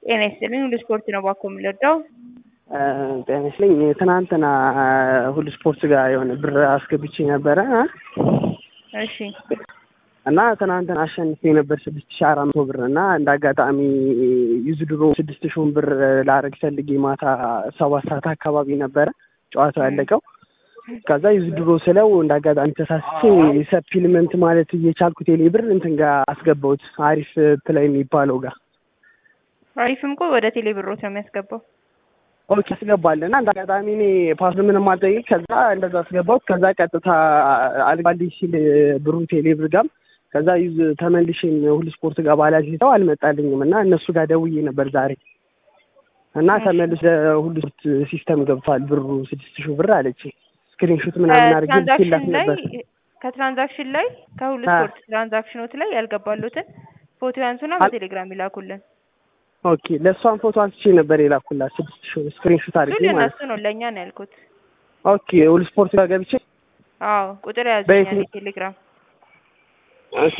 ጤና ይስጥልኝ ሁሉ ስፖርት ነው ባኮ የምንወደው። ጤና ይስጥልኝ ትናንትና ሁሉ ስፖርት ጋር የሆነ ብር አስገብቼ ነበረ እሺ እና ትናንትና አሸንፌ ነበር ስድስት ሺ አራት መቶ ብር እና እንደ አጋጣሚ ዩዝድሮ ስድስት ሺውን ብር ላረግ ፈልጌ ማታ ሰባት ሰዓት አካባቢ ነበረ ጨዋታው ያለቀው። ከዛ ዩዝድሮ ስለው እንደ አጋጣሚ ተሳስቼ ሰፕሊመንት ማለት እየቻልኩ ቴሌ ብር እንትን ጋር አስገባሁት አሪፍ ፕላይ የሚባለው ጋር አሪፍም እኮ ወደ ቴሌ ብሮት ነው የሚያስገባው። ኦኬ አስገባል እና እንደ አጋጣሚ እኔ ፓስ ምንም አልጠይቅ ከዛ እንደዛ አስገባሁት። ከዛ ቀጥታ አልባልኝ ሲል ብሩ ቴሌ ብር ጋም ከዛ ዩዝ ተመልሼም ሁሉ ስፖርት ጋር ባላሲተው አልመጣልኝም እና እነሱ ጋር ደውዬ ነበር ዛሬ እና ተመልሶ ሁሉ ስፖርት ሲስተም ገብቷል ብሩ ስድስት ሺህ ብር አለች። ስክሪንሾት ምናምን አድርጌ ልኬላት ትራንዛክሽን ላይ ነበር። ከትራንዛክሽን ላይ ከሁሉ አ- ስፖርት ትራንዛክሽኖት ላይ ያልገባሉትን ፎቶ ያንሱና አል- በቴሌግራም ይላኩልን። ኦኬ ለእሷን ፎቶ አንስቼ ነበር የላኩላት ስድስት ሺህ ስክሪንሾት እሱ አድርጌ ማለት ለእነሱ ነው ለእኛ ነው ያልኩት። ኦኬ ሁሉ ስፖርት ጋር ገብቼ አዎ ቁጥር ያዙ በየትኛው- ቴሌግራም ኦኬ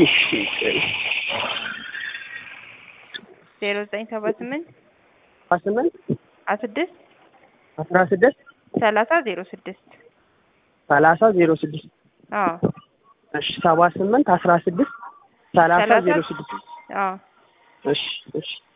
ዜሮ ዘጠኝ ሰባ ስምንት አስራ ስምንት አስራ ስድስት አስራ ስድስት ሰላሳ ዜሮ ስድስት ሰላሳ ዜሮ ስድስት አዎ እሺ ሰባ ስምንት አስራ ስድስት ሰላሳ ሰላሳ ዜሮ ስድስት አዎ እሺ እሺ